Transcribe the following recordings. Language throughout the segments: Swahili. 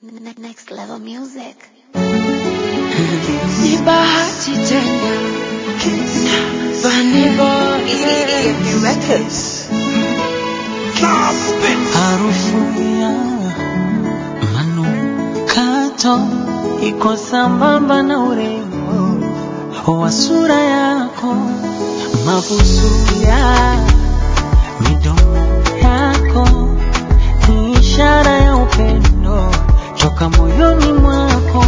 Ne- Next level music. Ni bahati tena Funny boy Harufu ya manukato iko sambamba na urembo wa sura yako, mabusu ya midomo yako ni ishara ya upendo toka moyoni mwako.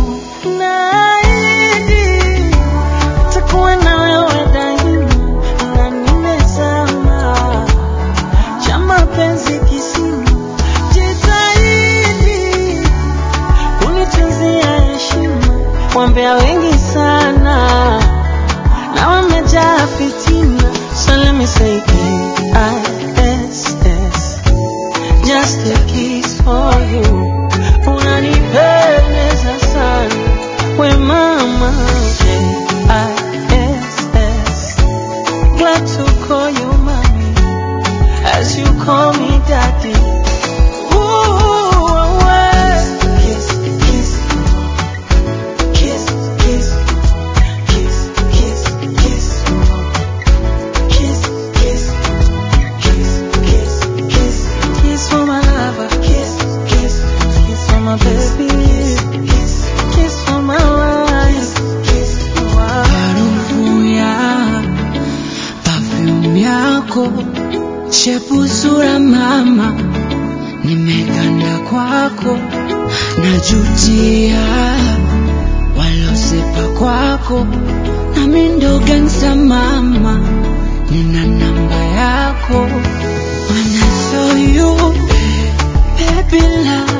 Naahidi takuwa na wewe daima na nimezama cha mapenzi kisima, jitahidi unitunzia heshima. Wambea wengi sana na wamejaa fitina, so let me say K-I-S-S, just a kiss for you. Unanipendeza sana we mama, K-I-S-S, glad to call you mommy as you call me daddy. Ooh, away. Kiss, kiss, kiss, kiss, kiss, kiss, kiss, kiss, kiss, kiss, kiss, kiss, kiss for my lover. Kiss, kiss, kiss for my baby. Kiss, kiss for my wife. Kiss, Harufu ya perfume yako Shepu sura mama Nimeganda kwako Najutia Walosepa kwako Nami ndo gangsta mama Nina namba yako When I saw you Baby love